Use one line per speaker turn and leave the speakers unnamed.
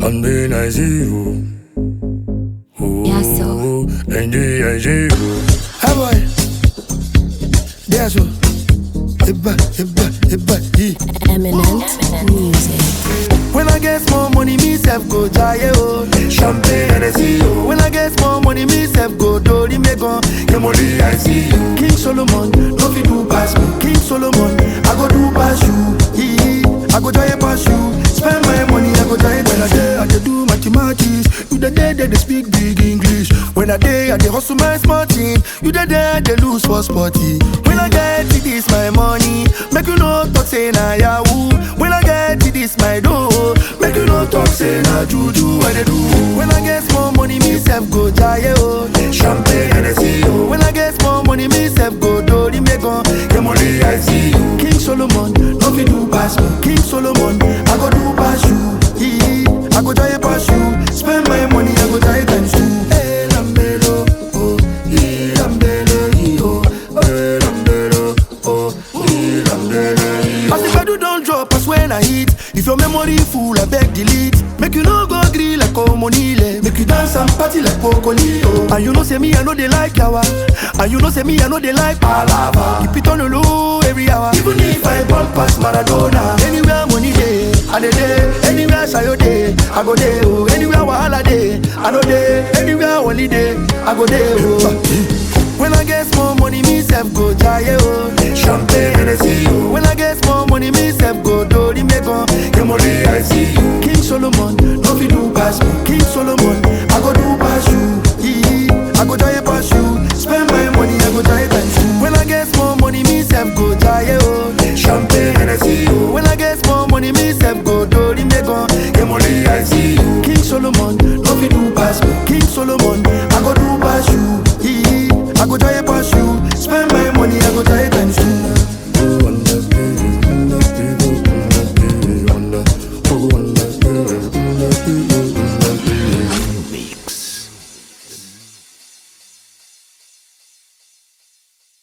Champagne, I see you. Oh,
Yeah, so.
NG, I see you.
Hey boy, that's what. Eba, eba, eba, yeah.
Eminent music.
When I get more money, me self go jaye oh. Champagne and I see you. When I get more money, me self go do the megon. Get money, I see you. King Solomon, no fit do pass me. King Solomon, I go do pass you. Yee, I go jaye pass you. Spend my money, I go jaye when I day I dey do mathematics. You the day they dey speak big English. When I day I dey hustle my smart team. You the day I dey lose for sporty. When I get it, this my money. Make you no talk say na yahoo. When I get it, this my dough. Make you no talk say na juju I dey do. When I get more money, me self go jaye oh. Champagne and I see you. When I get more money, me self go do the megon. Get money I see you. King Solomon, no fit do pass me. King Solomon, I go do pass you. Yee, I go jaye pass you. Spend my money, I go jaye times two. Hey, Lambelo, oh, yee, Lambelo, yee, oh, hey, Lambelo, oh, yee, Lambelo, yee, oh. As the pedal don't drop, as when I hit. If your memory full, I beg delete. Make you no go green like Omonile. Make you dance and party like Pocolio. And you know say me, I know they like yawa. And you know say me, I know they like palava. Keep it on the low every hour. Even if I ball past Maradona. Anywhere money day, I dey day. Anywhere sayo day, I go day. Oh. Anywhere wahala day, I know day. Anywhere holiday, I go day. Oh. When I get more money, me self go jaye oh. Champagne and I see you. When I get more money, me self go do the megon. Get money, I see you. King Solomon, no fit do pass me. King Solomon, I go do pass you. Yee, I go jaye pass you. Spend my money, I go jaye times two. When I get more money, me self go jaye oh. Champagne and I see you. When I get more money, me self go do the megon. Get money, I see you. King Solomon, no fit do pass me. King Solomon,